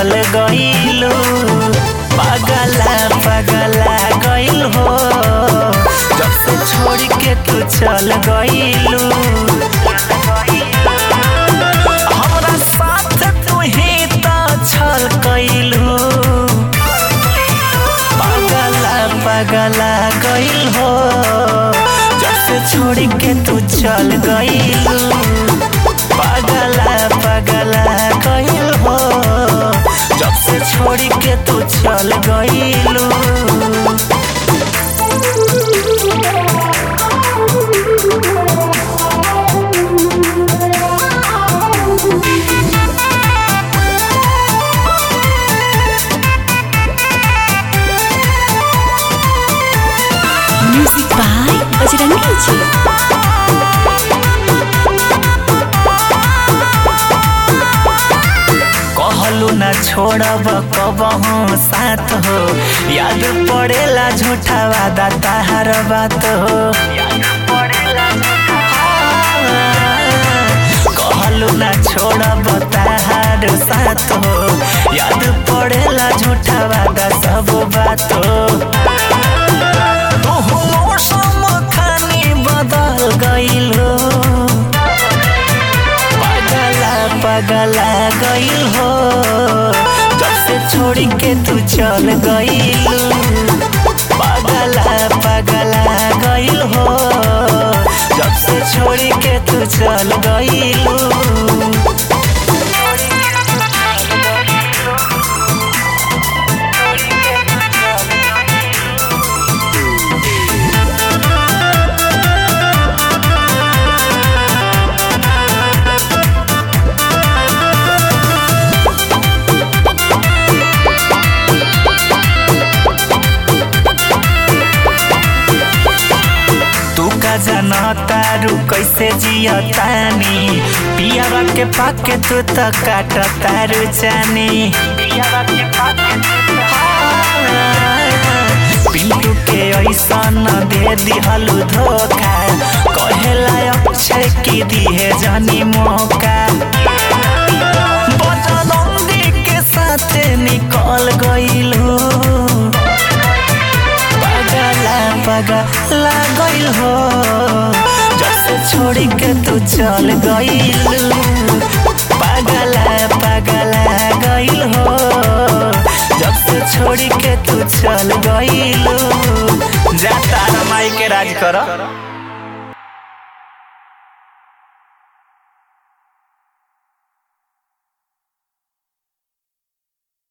चल गइलू पगला पगला गइल हो जब से छोड़ के तू चल गइलू हमरा साथ तू ही तो छल कइलू पगला पगला गइल हो जब से छोड़ के तू चल गइलू पगला पगला गइल हो जब से छोड़ के तू चल गइलू म्यूजिक बाय बजरंगी जी कहलू न छोड़ब कबहू साथ हो याद पड़ेला झूठा वादा ताहार बात हो कहलू न छोड़ब ताहार साथ हो याद पड़ेला झूठा वादा सब बात हो तोहू मौसम खानी बदल गइलो पगला पगला गइल हो जब से छोड़ के तू चल गइलू पगला पगला गइल हो जब से छोड़ के तू चल गइलू तू का जाना तारू कैसे जिया तानी पियावा के पाके तू तो काट तारू जानी पिल्लू के ऐसा न दे दिहलू धोखा कहेला अक्षय की दिहे जानी मौका बजरंगी के साथ निकल गइलू पगला पगला गइल हो जब से छोड़ के तू चल गइलू पगला पगला गइल हो जब से छोड़ के तू चल गइलू जा तारा माई के राज कर